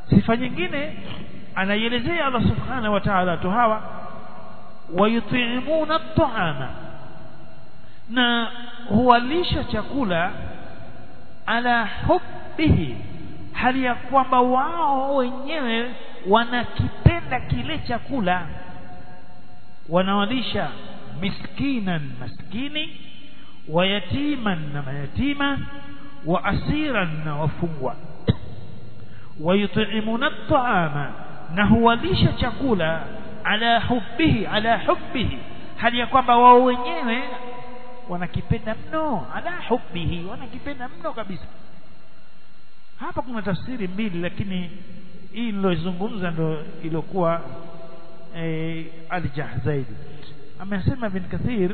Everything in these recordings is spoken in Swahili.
sifa nyingine anaielezea Allah subhanahu wa ta'ala watu hawa wayutimuna at'ama na huwalisha chakula ala hubbihi hali ya kwamba wao wenyewe wanakipenda kile chakula wanawalisha miskinan maskini wa yatiman na mayatima wa asiran na wafungwa wayutimuna at'ama na huwalisha chakula ala hubbihi ala hubbihi hali ya kwamba wao wenyewe wanakipenda mno ala hubbihi wanakipenda mno kabisa hapa kuna tafsiri mbili lakini hii nilozungumza ndo ilikuwa e, aljah zaidi amesema ibn kathir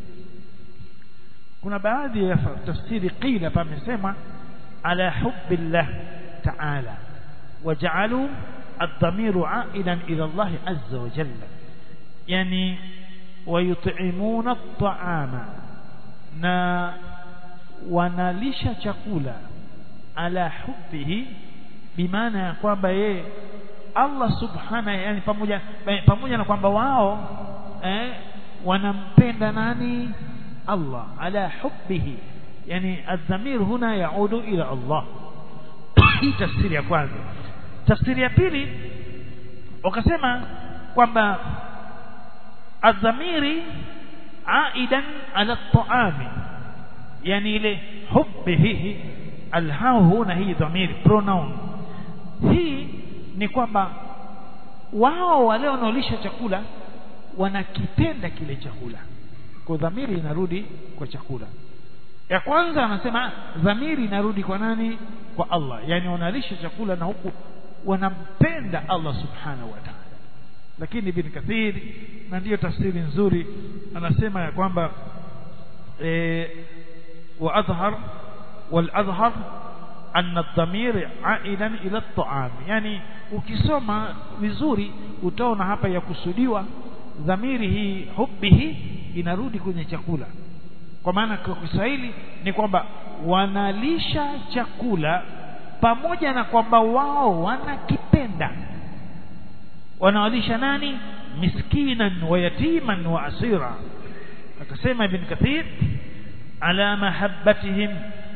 kuna baadhi ya tafsiri qila hapa amesema ala hubbillah ta'ala waja'alu الضمير عائدا إلى الله عز وجل يعني ويطعمون الطعام na wanalisha chakula ala hubbihi bimaana ya kwamba yeye Allah subhana yani pamoja pamoja na kwamba wao eh, wanampenda nani Allah ala hubbihi yani adhamir huna yaudu ila Allah hii tafsiri ya kwanza tafsiri ya pili wakasema kwamba adhamiri aidan ala taami yani ile hubbihi alhau huna hii dhamiri pronoun hii ni kwamba wao wale wanaolisha chakula wanakipenda kile chakula kwa dhamiri inarudi kwa chakula ya kwanza anasema dhamiri inarudi kwa nani kwa Allah yani wanalisha chakula na huku wanampenda Allah subhanahu wa ta'ala lakini ibn kathir na ndiyo tafsiri nzuri anasema ya kwamba e, wa adhhar wal adhhar anna ad-damir aidan ila at-ta'am yani ukisoma vizuri utaona hapa ya kusudiwa dhamiri hii hubbihi inarudi kwenye chakula kwa maana kwa Kiswahili ni kwamba wanalisha chakula pamoja na kwamba wao wanakipenda wanawalisha nani miskinan wa yatiman wa asira akasema ibn kathir ala mahabbatihim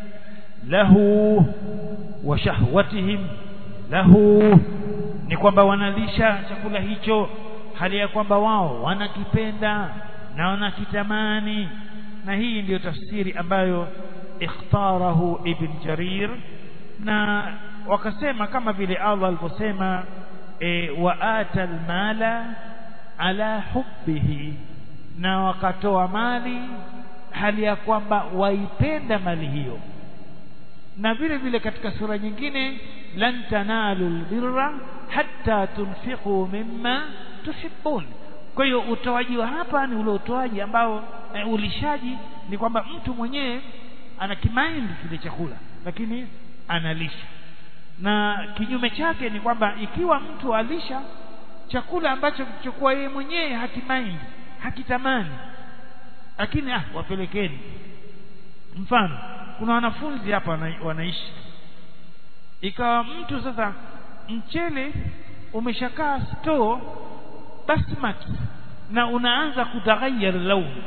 lahu wa shahwatihim lahu ni kwamba wanalisha chakula hicho hali ya kwamba wao wanakipenda na wanakitamani na hii ndiyo tafsiri ambayo ikhtarahu ibn jarir na wakasema kama vile Allah alivyosema e, wa ata almala ala hubbihi na wakatoa mali hali ya kwamba waipenda mali hiyo na vile vile katika sura nyingine lan tanalu albirra hatta tunfiqu mimma tuhibbun kwa hiyo utoaji wa hapa ni ule utoaji ambao e, ulishaji ni kwamba mtu mwenyewe ana kimaindi kile chakula lakini analisha na kinyume chake ni kwamba ikiwa mtu alisha chakula ambacho kichokuwa yeye mwenyewe hakimaindi hakitamani lakini ah wapelekeni mfano kuna wanafunzi hapa wana, wanaishi ikawa mtu sasa mchele umeshakaa store basmati na unaanza kutaghayyar launi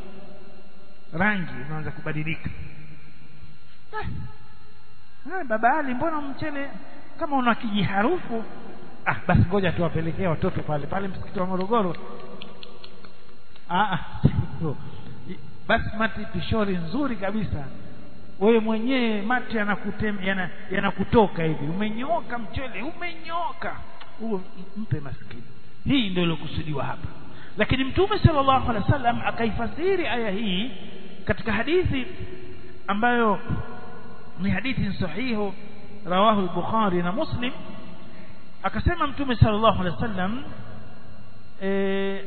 rangi unaanza kubadilika ah, baba Ali mbona mchele kama una kijiharufu ah basi ngoja tuwapelekee watoto pale pale msikiti wa Morogoro ah basmati pishori nzuri kabisa wewe mwenyewe mate yanakutem yana, yanakutoka hivi umenyoka mchele umenyoka huo mpe maskini hii ndio ilokusudiwa hapa lakini mtume sallallahu alaihi wasallam akaifasiri aya hii katika hadithi ambayo ni hadithi sahihu rawahu al-bukhari na muslim akasema mtume sallallahu alaihi wasallam eh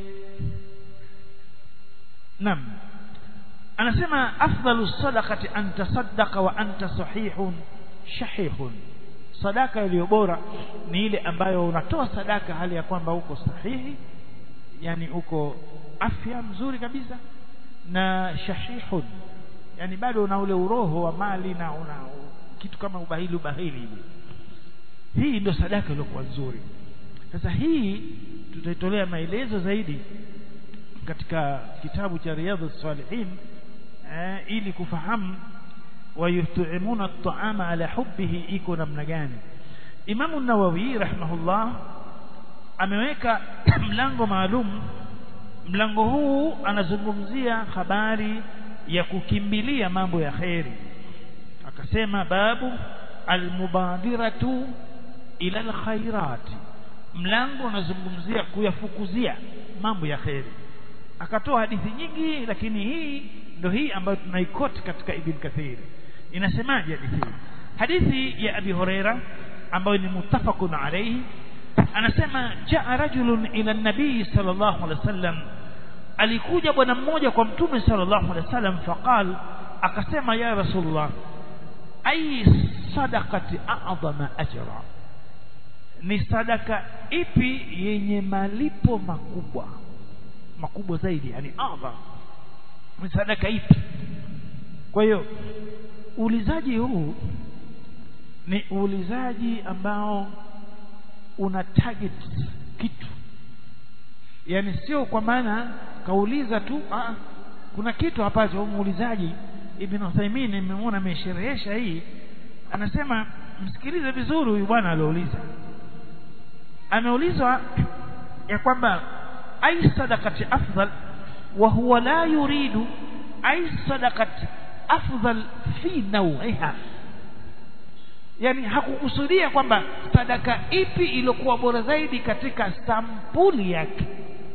nam anasema afdalu sadaqati an tasaddaqa wa anta sahihun shahihun sadaka iliyo bora ni ile ambayo unatoa sadaka hali ya kwamba uko sahihi yani uko afya mzuri kabisa na shahihun yani bado una ule uroho wa mali na una kitu kama ubahili ubahili hivi hii ndio sadaka iliyokuwa nzuri sasa hii tutaitolea maelezo zaidi katika kitabu cha riyadhus salihin eh, ili kufahamu wayutimuna at-ta'ama ala hubbihi iko namna gani Imamu Nawawi rahimahullah ameweka mlango maalum mlango huu anazungumzia habari ya kukimbilia mambo ya kheri akasema babu almubadiratu ila alkhairat mlango unazungumzia kuyafukuzia mambo ya kheri akatoa hadithi nyingi lakini hii ndio hii ambayo tunaikoti katika ibn kathir inasemaje hadithi hii hadithi ya abi huraira ambayo ni muttafaqun alayhi anasema jaa rajulun ila nabii sallallahu alaihi wasallam alikuja bwana mmoja kwa mtume sallallahu alaihi wasallam faqal akasema ya rasulullah ay sadaqati a'zama ajra ni sadaka ipi yenye malipo makubwa makubwa zaidi yani adha ni sadaka ipi kwa hiyo uulizaji huu ni uulizaji ambao una target kitu yani sio kwa maana kauliza tu aa, kuna kitu ambacho muulizaji Ibn Uthaymeen nimemuona amesherehesha hii anasema msikilize vizuri huyu bwana aliouliza ameulizwa ya kwamba ai sadaqati afdal wa huwa la yuridu ai sadaqati afdal fi nawiha yani hakukusudia kwamba sadaka ipi iliyokuwa bora zaidi katika sampuli yake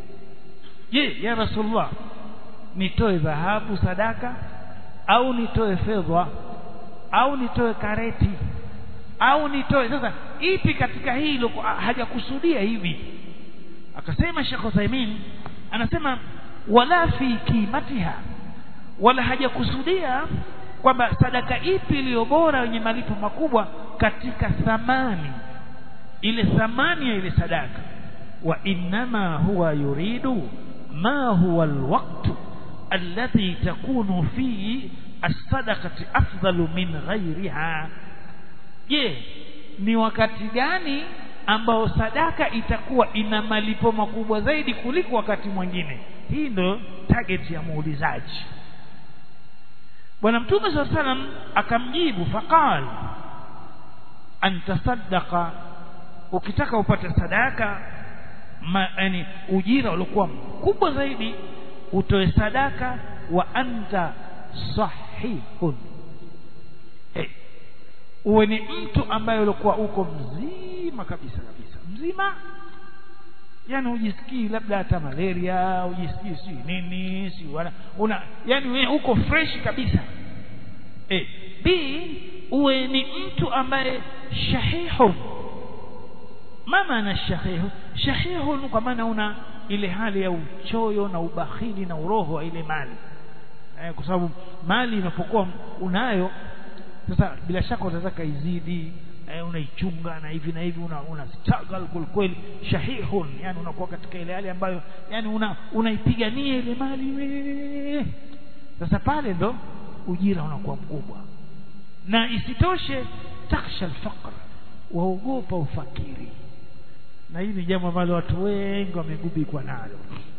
je ya rasulullah nitoe dhahabu sadaka au nitoe fedha au nitoe kareti au nitoe sasa ipi katika hii iliyokuwa hajakusudia hivi akasema Sheikh Uthaymeen anasema wala fi kimatiha wala hajakusudia kwamba sadaka ipi iliyo bora yenye malipo makubwa katika thamani ile thamani ya ile sadaka wa innama huwa yuridu ma huwa alwaqtu alladhi takunu fihi as-sadaqati afdalu min ghayriha je ni wakati gani ambao sadaka itakuwa ina malipo makubwa zaidi kuliko wakati mwingine hii ndo target ya muulizaji bwana mtume saa salam akamjibu faqal antasaddaqa ukitaka upate sadaka ma, yani ujira uliokuwa mkubwa zaidi utoe sadaka wa anta sahihun hey. uwe ni mtu ambaye ulikuwa uko mzima kabisa kabisa mzima yani ujisikii labda hata malaria ujisikii si nini si wala una yani wewe uko fresh kabisa eh b uwe ni mtu ambaye shahihu ma maana shahihu shahihu kwa maana una ile hali ya uchoyo na ubakhili na uroho wa ile mali eh, kwa sababu mali inapokuwa unayo sasa bila shaka utataka izidi eh, unaichunga na hivi na hivi una, una struggle kweli shahihun yani unakuwa katika ile hali ambayo yani una unaipigania ile mali we sasa pale ndo ujira unakuwa mkubwa na isitoshe taksha alfaqr waogopa ufakiri na hili ni jambo ambalo watu wengi wamegubikwa nalo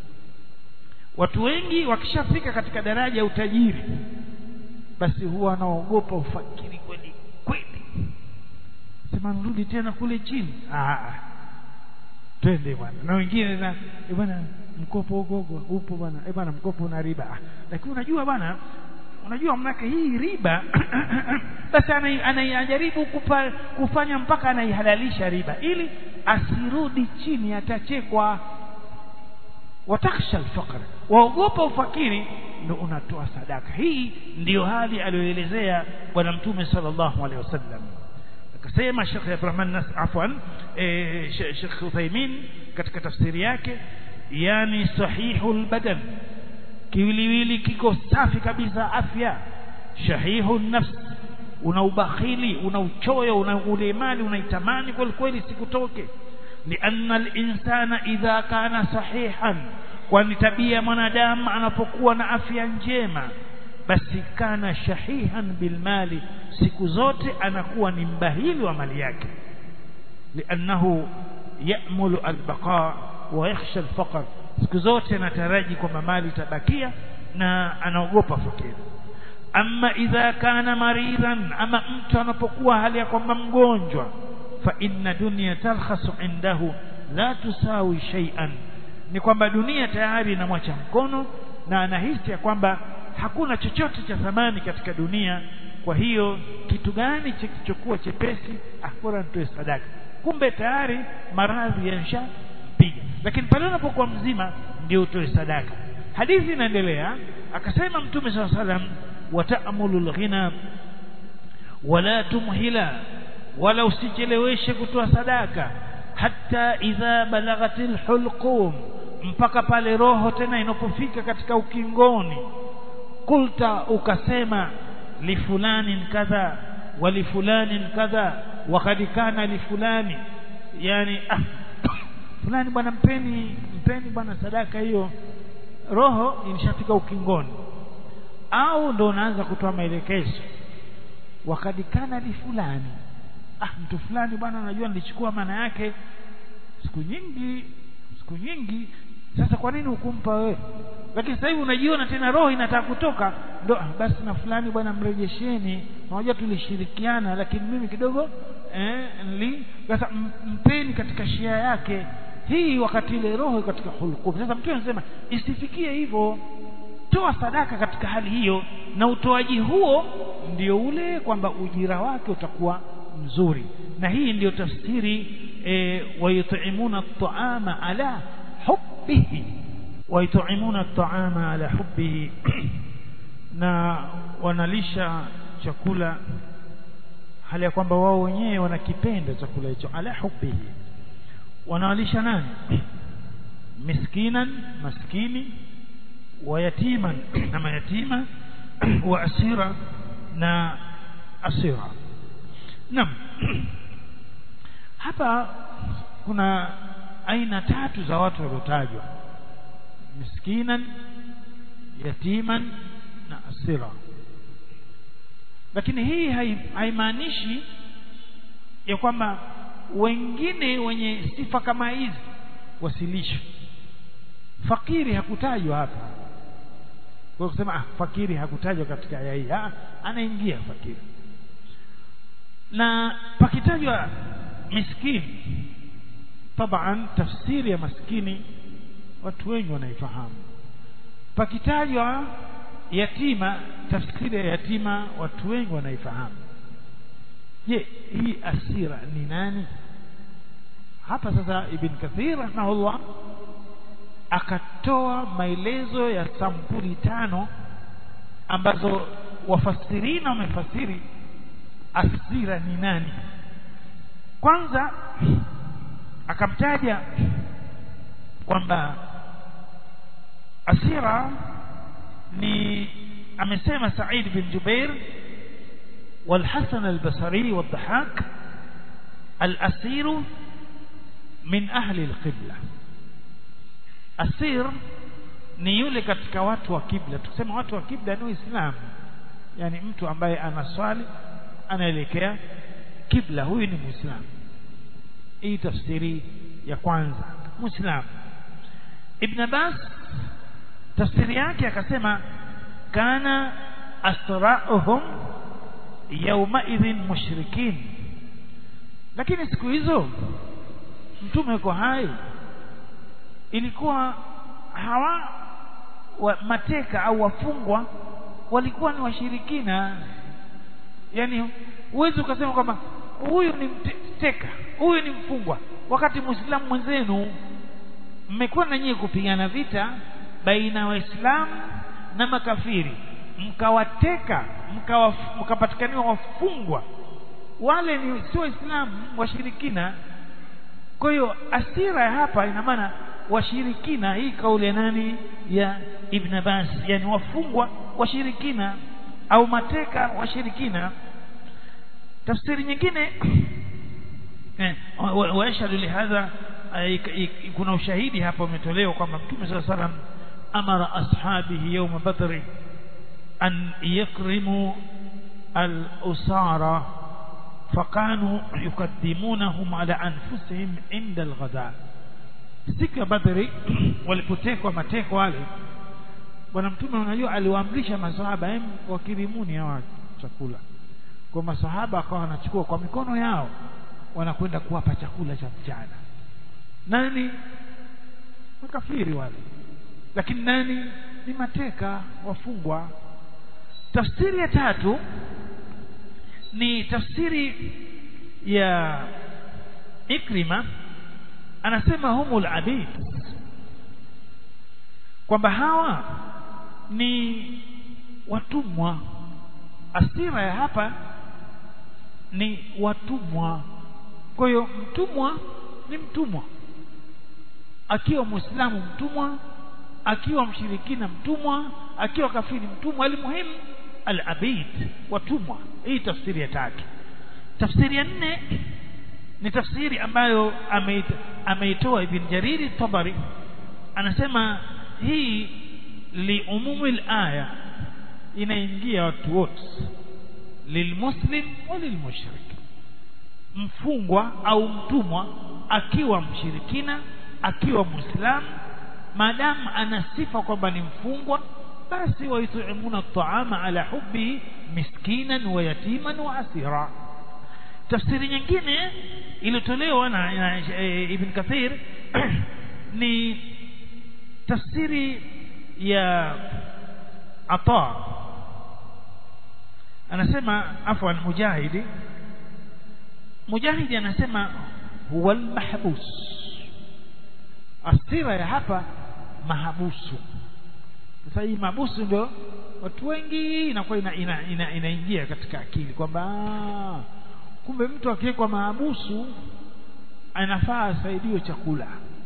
watu wengi wakishafika katika daraja ya utajiri basi huwa wanaogopa ufakiri kweli kweli sema nirudi tena kule chini ah twende bwana na wengine na eh bwana mkopo huko huko upo bwana eh bwana mkopo una riba ah, lakini unajua bwana unajua mnake hii riba basi anaijaribu kupa, kufanya mpaka anaihalalisha riba ili asirudi chini atachekwa wataksha alfaqr waogopa ufakiri ndo unatoa sadaka hii ndiyo hali aliyoelezea bwana mtume sallallahu alaihi wasallam akasema Sheikh Ibrahim Nas afwan eh, Sheikh Uthaymeen katika tafsiri yake yani sahihul badan kiwiliwili kiko safi kabisa afya shahihu nafs una ubakhili una uchoyo una ulemali unaitamani kweli kweli sikutoke lianna al-insana idha kana sahihan kwani tabia ya mwanadamu anapokuwa na afya njema basi kana shahihan bilmali siku zote anakuwa ni mbahili wa mali yake liannahu ya'mulu albaqa wa yakhsha alfaqr siku zote anataraji kwamba mali itabakia na anaogopa fakiri ama idha kana maridan ama mtu anapokuwa hali ya kwamba mgonjwa fa inna dunya talkhasu indahu la tusawi shay'an ni kwamba dunia tayari inamwacha mkono na anahisi ya kwamba hakuna chochote cha thamani katika dunia kwa hiyo kitu gani kilichokuwa chepesi bora nitoe sadaka kumbe tayari maradhi yanshampiga lakini pale unapokuwa mzima ndio utoe sadaka hadithi inaendelea akasema mtume saa salam wataamulu lghina wala tumhila wala usicheleweshe kutoa sadaka hata idha balaghatil hulqum mpaka pale roho tena inapofika katika ukingoni kulta ukasema lifulanin kadha walifulanin kadha wakad kana lifulani yani ah, fulani bwana mpeni mpeni bwana sadaka hiyo roho imeshafika ukingoni au ndo unaanza kutoa maelekezo wakad kana lifulani ah mtu fulani bwana najua nilichukua maana yake siku nyingi siku nyingi sasa kwa nini hukumpa wewe lakini sasa hivi unajiona tena roho inataka kutoka ndo ah, basi na fulani bwana mrejesheni unajua tulishirikiana lakini mimi kidogo eh, nili sasa mpeni katika shia yake hii wakati ile roho katika hulqum sasa mtu anasema isifikie hivyo toa sadaka katika hali hiyo na utoaji huo ndio ule kwamba ujira wake utakuwa mzuri na hii ndiyo tafsiri e, wayutimuna at-ta'ama ala hubbihi wayutimuna at-ta'ama ala hubbihi na wanalisha chakula hali ya kwamba wao wenyewe wanakipenda chakula hicho ala hubbihi wanawalisha nani miskinan maskini wayatiman na mayatima wa asira na asira Naam. Hapa kuna aina tatu za watu waliotajwa. Miskinan, yatiman na asira. Lakini hii haimaanishi ya kwamba wengine wenye sifa kama hizi wasilishwe. Fakiri hakutajwa hapa. Kwa kusema ah, fakiri hakutajwa katika aya hii. Ah, anaingia fakiri na pakitajwa miskini taban tafsiri ya maskini watu wengi wanaifahamu pakitajwa yatima tafsiri ya yatima watu wengi wanaifahamu je hii asira ni nani hapa sasa ibn kathir rahimahullah akatoa maelezo ya sampuli tano ambazo wafasirina wamefasiri asira ni nani kwanza akamtaja kwamba asira ni amesema Said bin Jubair والحسن البصري والضحاك الأسير من أهل القبلة أسير ni yule katika watu wa kibla tukisema watu wa kibla ni Uislamu yani mtu ambaye anaswali anaelekea kibla huyu ni muislamu hii tafsiri ya kwanza muislamu ibn Abbas tafsiri yake akasema kana asra'uhum yawma idhin mushrikin lakini siku hizo mtume yuko hai ilikuwa hawa wa mateka au wafungwa walikuwa ni washirikina yani huwezi ukasema kwamba huyu ni mteka huyu ni mfungwa wakati muislamu mwenzenu mmekuwa na nyie kupigana vita baina ya waislamu na makafiri mkawateka mkapatikaniwa wafungwa wale ni sio waislamu washirikina kwa hiyo asira ya hapa ina maana washirikina hii kauli ya nani ya ibn Abbas yani wafungwa washirikina au mateka washirikina tafsiri nyingine wayashhadu lihadha kuna ushahidi hapa umetolewa kwamba mtume saa salam amara ashabihi yawma badri an yakrimu al-usara fakanu yukaddimunahum ala anfusihim inda alghada siku ya badri walipotekwa mateko wale bwana mtume unajua aliwaamrisha masahaba em wakirimuni hawa chakula kwa masahaba akawa wanachukua kwa mikono yao wanakwenda kuwapa chakula cha mchana nani makafiri wale lakini nani ni mateka wafungwa tafsiri ya tatu ni tafsiri ya Ikrima anasema humul abid kwamba hawa ni watumwa asira ya hapa ni watumwa kwa hiyo mtumwa ni mtumwa akiwa muislamu mtumwa akiwa mshirikina mtumwa akiwa kafiri mtumwa alimuhimu al-abid watumwa hii tafsiri ya tatu tafsiri ya nne ni tafsiri ambayo ameitoa ibn jariri tabari anasema hii liumumi al-aya inaingia watu wote lilmuslim wa lilmushrik mfungwa au mtumwa akiwa mshirikina akiwa muislamu maadamu ana sifa kwamba ni mfungwa basi wayutimuna at-ta'ama ala hubbihi miskinan wa yatiman wa asira tafsiri nyingine iliyotolewa na, na e, Ibn Kathir ni tafsiri ya Ata anasema afwan Mujahidi Mujahidi anasema huwa al-mahbus asira ya hapa mahabusu sasa hii mahabusu ndio watu wengi inakuwa inaingia ina, ina, ina katika akili kwamba kumbe mtu akiwekwa mahabusu anafaa asaidiwe chakula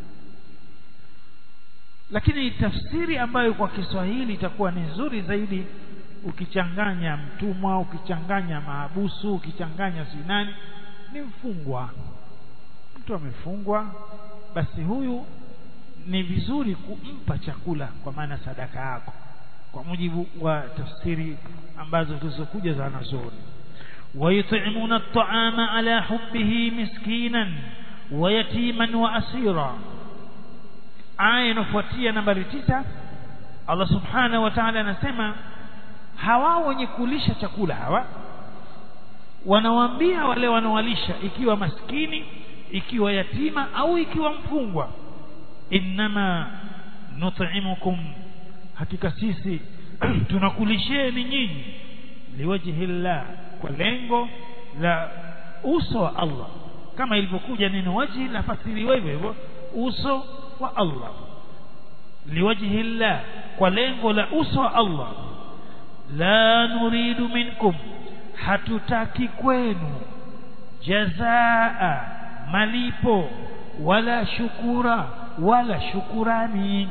lakini tafsiri ambayo kwa Kiswahili itakuwa ni nzuri zaidi ukichanganya mtumwa ukichanganya mahabusu ukichanganya sinani ni mfungwa mtu amefungwa basi huyu ni vizuri kumpa chakula kwa maana sadaka yako kwa mujibu wa tafsiri ambazo zilizokuja za wanazuoni ويطعمون الطعام على حبه مسكينا ويتيما وأسيرا aya inafuatia nambari tisa Allah subhanahu wa ta'ala anasema hawa wenye kulisha chakula hawa wanawaambia wale wanawalisha ikiwa maskini ikiwa yatima au ikiwa mfungwa innama nut'imukum hakika sisi tunakulisheni nyinyi liwajhi llah kwa lengo la uso wa Allah kama ilivyokuja neno wajhi la fasiriwa hivyo hivyo uso wa Allah liwajhi llah kwa lengo la uso wa Allah la nuridu minkum hatutaki kwenu jazaa malipo wala shukura wala shukurani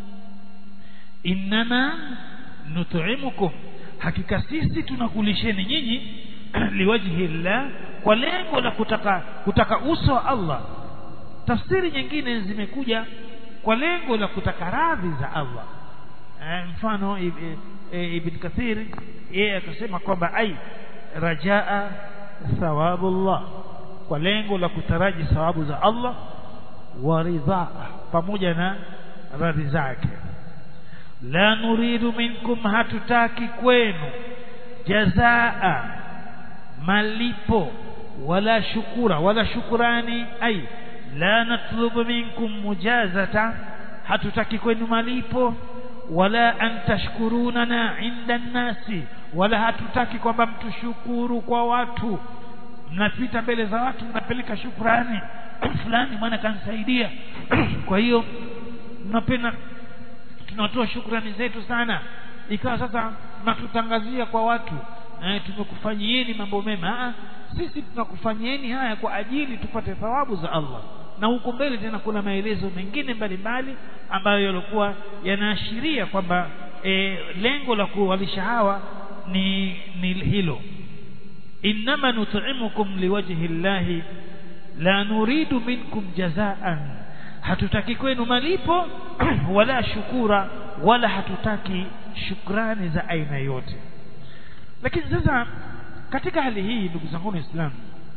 innama nut'imukum hakika sisi tunakulisheni nyinyi liwajhi llah kwa lengo la kutaka kutaka uso wa Allah tafsiri nyingine zimekuja kwa lengo la kutaka radhi za Allah e, mfano e, e, Ibn Kathir yeye akasema kwamba ai rajaa thawabullah kwa lengo la kutaraji thawabu za Allah wa ridhaa pamoja na radhi zake la nuridu minkum hatutaki kwenu jazaa malipo wala shukura wala shukurani ai la natlubu minkum mujazata hatutaki kwenu malipo wala an tashkurunana inda nnasi wala hatutaki kwamba mtushukuru kwa watu mnapita mbele za watu mnapeleka shukurani fulani mwana kanisaidia kwa hiyo mnapenda tunatoa shukrani zetu sana ikawa sasa natutangazia kwa watu eh, tumekufanyieni mambo mema Aa, sisi tunakufanyieni haya kwa ajili tupate thawabu za Allah na huko mbele tena kuna maelezo mengine mbalimbali ambayo yalikuwa yanaashiria kwamba e, lengo la kuwalisha hawa ni, ni hilo innama nut'imukum liwajhi llahi la nuridu minkum jazaan hatutaki kwenu malipo wala shukura wala hatutaki shukrani za aina yote lakini sasa katika hali hii ndugu zangu waislamu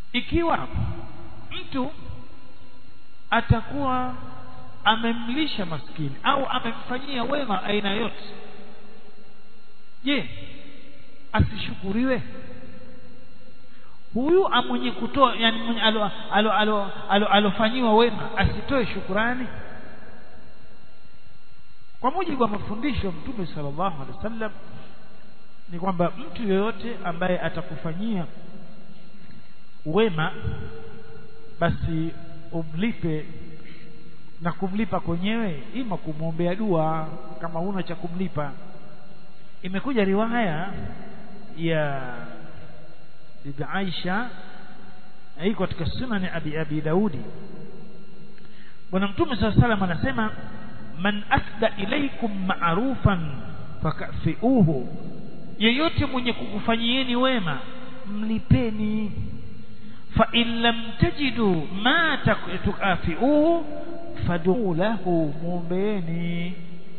ikiwa mtu atakuwa amemlisha maskini au amemfanyia wema aina yote je asishukuriwe huyu mwenye kutoa yani mwenye alo alo alo alo alofanyiwa wema asitoe shukurani kwa mujibu wa mafundisho mtume sallallahu alaihi wasallam ni kwamba mtu yoyote ambaye atakufanyia wema basi umlipe na kumlipa kwenyewe ima kumwombea dua kama huna cha kumlipa imekuja riwaya ya bibi Aisha iko katika sunan abi abi Daudi bwana mtume sallallahu alaihi wasallam anasema man asda ilaikum ma'rufan fakafiuhu yeyote mwenye kukufanyieni wema mlipeni fa in lam tajidu ma tukafiuhu fad'u lahu muombeeni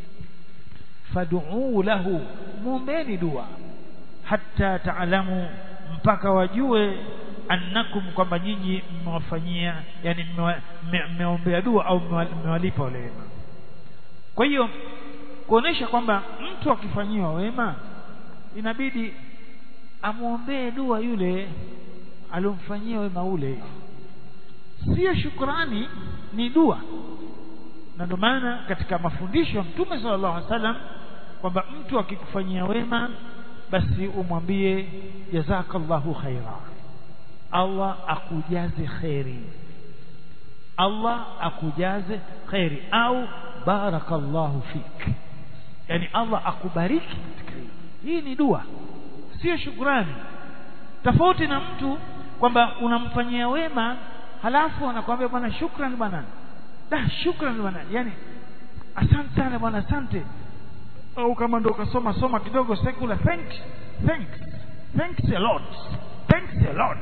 fad'u lahu muombeeni dua hatta taalamu mpaka wajue annakum kwamba nyinyi mmewafanyia yani mmeombea dua au mmewalipa wale wema kwa hiyo kuonesha kwamba mtu akifanyiwa wema inabidi amwombee dua yule aliyomfanyia wema ule sio shukrani ni dua na ndio maana katika mafundisho ya mtume sallallahu alaihi wasallam kwamba mtu akikufanyia wema basi umwambie jazakallahu khaira Allah akujaze khairi Allah akujaze khairi au barakallahu fik yani Allah akubariki katika hii ni dua sio shukrani tofauti na mtu kwamba unamfanyia wema halafu anakuambia bwana shukrani bwana da shukrani bwana yani asante sana bwana asante au kama ndo ukasoma soma kidogo secular thanks thanks thanks a lot thanks a lot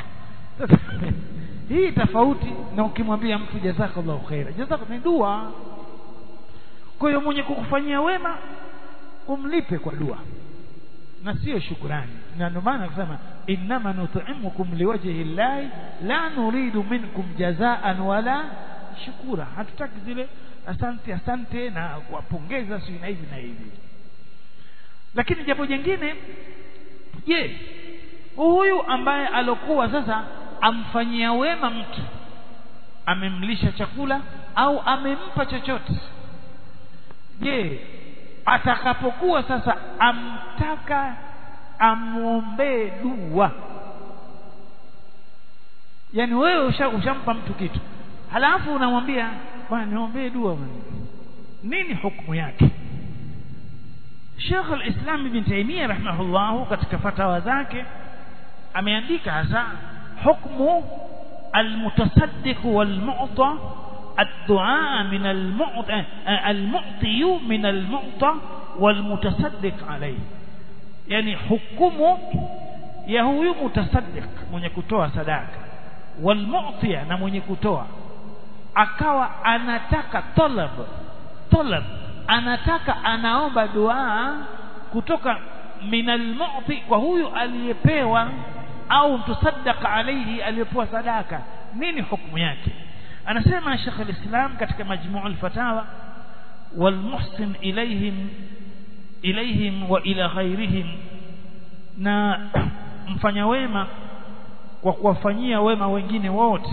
hii tofauti na ukimwambia mtu jazakallahu khaira jazaka ni dua kwa hiyo mwenye kukufanyia wema umlipe kwa dua na sio shukrani na ndio maana akasema innama nut'imukum liwajhi llahi la nuridu minkum jazaan wala shukura hatutaki zile asante asante na kuwapongeza si na hivi na hivi lakini jambo jingine je huyu ambaye alokuwa sasa amfanyia wema mtu amemlisha chakula au amempa chochote je atakapokuwa sasa amtaka amwombee dua yani wewe ushampa mtu kitu halafu unamwambia bwana niombee dua bwana nini hukumu yake Sheikh al-Islam Ibn Taymiyyah rahimahullah katika fatawa zake ameandika hasa hukmu al-mutasaddiq wal-mu'ta الدعاء من المعطى المعطي من المعطى والمتصدق عليه يعني حكمه ya huyu mutasaddiq mwenye kutoa sadaka walmu'tiya na mwenye kutoa akawa anataka talab talab anataka anaomba dua kutoka minal mu'ti kwa huyu aliyepewa au mtusaddaqa alayhi aliyepewa sadaka nini hukumu yake anasema Sheikh al-Islam katika majmuu al-fatawa والمحسن إليهم إليهم وإلى غيرهم na mfanya wema kwa kuwafanyia wema wengine wote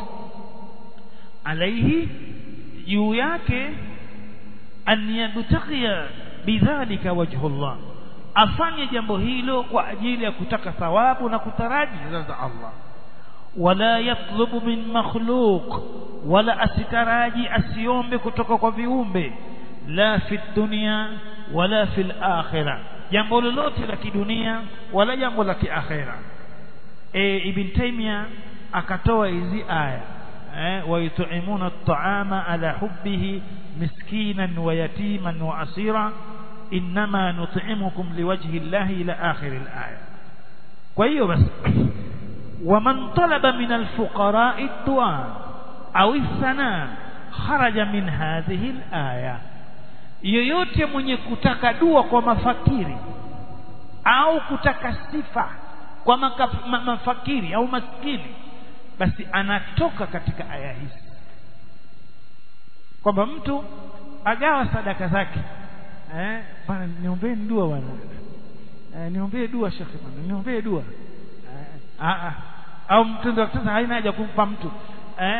alaihi juu yake an yabtaghiya bidhalika wajhullah afanye jambo hilo kwa ajili ya kutaka thawabu na kutaraji za Allah wala yatlubu min makhluq wala asitaraji asiombe kutoka kwa viumbe la fi dunya wala fil akhirah jambo lolote la kidunia wala jambo la kiakhira e, ibn taymiya akatoa hizi aya eh wa yut'imuna at'ama ala hubbihi miskinan wa yatiman wa asira inma nut'imukum liwajhi llahi ila akhir al-aya kwa hiyo basi ومن طلب من الفقراء الدعاء أو الثناء خرج من هذه الآية yoyote mwenye kutaka dua kwa mafakiri au kutaka sifa kwa makaf, ma, mafakiri au maskini basi anatoka katika aya hizi kwamba mtu agawa sadaka zake eh bwana niombee dua bwana eh, niombee dua shekhe bwana niombee dua eh, a a au mtendo sasa haina haja kumpa mtu eh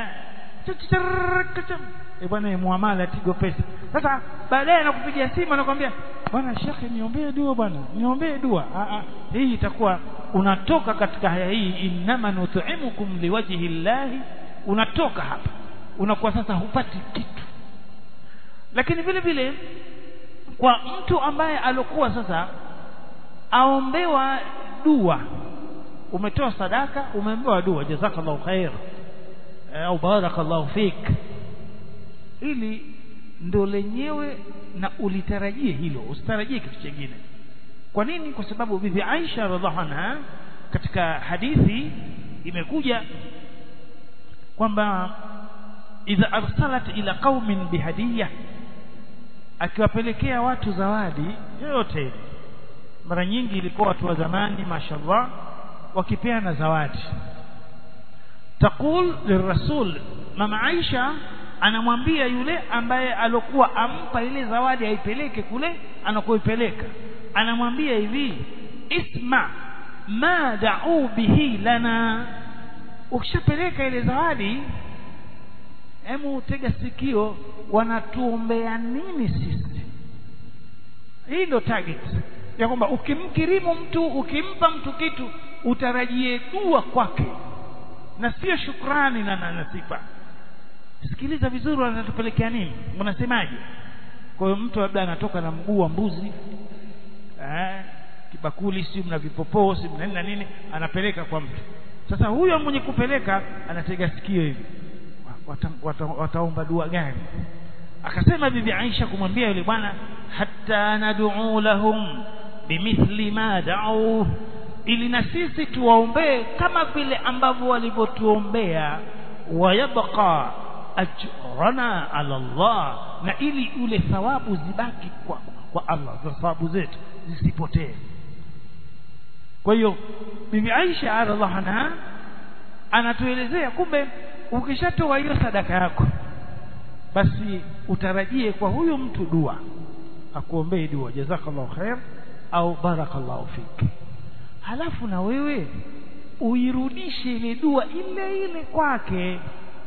eh bwana muamala tigo pesa sasa baadaye anakupigia simu anakuambia bwana shekhe niombee dua bwana niombee dua a a hii itakuwa unatoka katika haya hii innama nut'imukum liwajhi llahi unatoka hapa unakuwa sasa hupati kitu lakini vile vile kwa mtu ambaye alokuwa sasa aombewa dua umetoa sadaka umeombewa dua jazakallahu khair au barakallahu fik ili ndo lenyewe na ulitarajie hilo usitarajie kitu kingine kwa nini kwa sababu bibi Aisha radhiallahu anha katika hadithi imekuja kwamba idha arsalat ila qaumin bihadiyah akiwapelekea watu zawadi yoyote ile mara nyingi ilikuwa watu wa zamani mashallah wakipeana zawadi taqul lirasul mama Aisha anamwambia yule ambaye alokuwa ampa ile zawadi aipeleke kule anakoipeleka anamwambia hivi isma ma da'u bihi lana ukishapeleka ile zawadi hemu tega sikio wanatuombea nini sisi hii ndo target ya kwamba ukimkirimu mtu ukimpa mtu kitu utarajie dua kwake na sio shukrani na, na, na sifa sikiliza vizuri wanatupelekea nini unasemaje kwa hiyo mtu labda anatoka na mguu wa mbuzi eh, kibakuli si mna vipopoo si mna nini na nini anapeleka kwa mtu sasa huyo mwenye kupeleka anatega sikio hivi wata, wata, wataomba dua gani akasema bibi Aisha kumwambia yule bwana hatta nad'u lahum bimithli ma da'u ili na sisi tuwaombee kama vile ambavyo walivyotuombea wayabqa ajrana ala Allah na ili ule thawabu zibaki kwa, kwa Allah za thawabu zetu zisipotee kwa hiyo bibi Aisha radhiallahu anha anatuelezea kumbe ukishatoa hiyo sadaka yako basi utarajie kwa huyu mtu dua akuombee dua jazakallahu khair au barakallahu fik halafu na wewe uirudishe ile dua ile ile kwake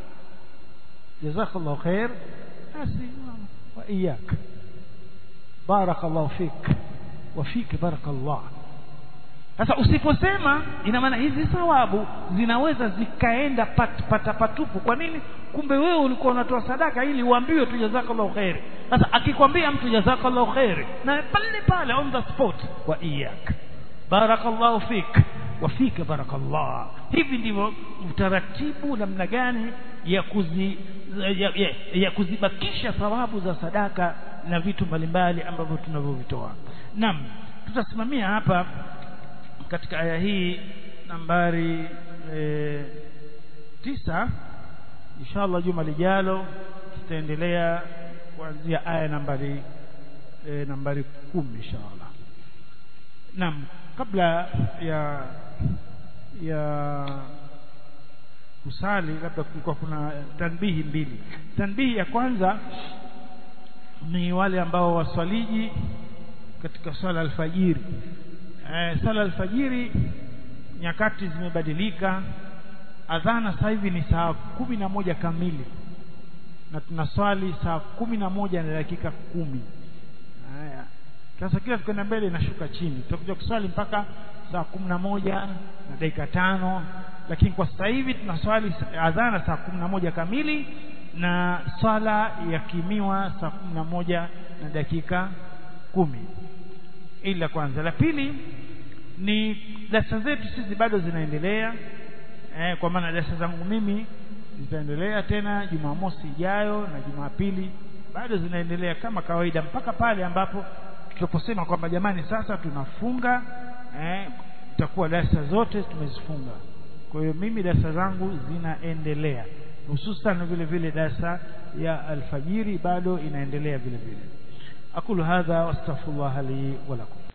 jazakallahu khair basi wa iyak barakallahu fik wa fik barakallahu sasa usiposema ina maana hizi thawabu zinaweza zikaenda pat, pata patupu kwa nini kumbe wewe ulikuwa unatoa sadaka ili uambiwe tu jazakallahu khairi sasa akikwambia mtu jazakallahu khairi na pale pale on the spot wa iyak barakallahu fik wa fika barakallah hivi ndivyo utaratibu namna gani ya kuzi ya, ya, ya kuzibakisha thawabu za sadaka na vitu mbalimbali ambavyo tunavyovitoa naam tutasimamia hapa katika aya hii nambari e, tisa inshallah juma lijalo tutaendelea kuanzia aya nambari e, nambari kumi inshallah naam kabla ya ya kusali labda kulikuwa kuna tanbihi mbili tanbihi ya kwanza ni wale ambao waswaliji katika swala alfajiri eh, sala alfajiri nyakati zimebadilika adhana sasa hivi ni saa kumi na moja kamili na tunaswali saa kumi na moja na dakika kumi haya sasa kila tukwenda mbele inashuka chini tutakuja kuswali mpaka saa kumi na moja na dakika tano lakini kwa sasa hivi tunaswali adhana saa kumi na moja kamili na swala yakimiwa saa kumi na moja na dakika kumi ili la kwanza la pili ni darasa zetu sisi bado zinaendelea eh, kwa maana darasa zangu mimi zitaendelea tena Jumamosi ijayo na Jumapili bado zinaendelea kama kawaida mpaka pale ambapo tutaposema kwamba jamani sasa tunafunga eh, itakuwa darasa zote tumezifunga kwa hiyo mimi darasa zangu zinaendelea hususan vile vile darasa ya alfajiri bado inaendelea vile vile أقول هذا واستغفر الله لي ولكم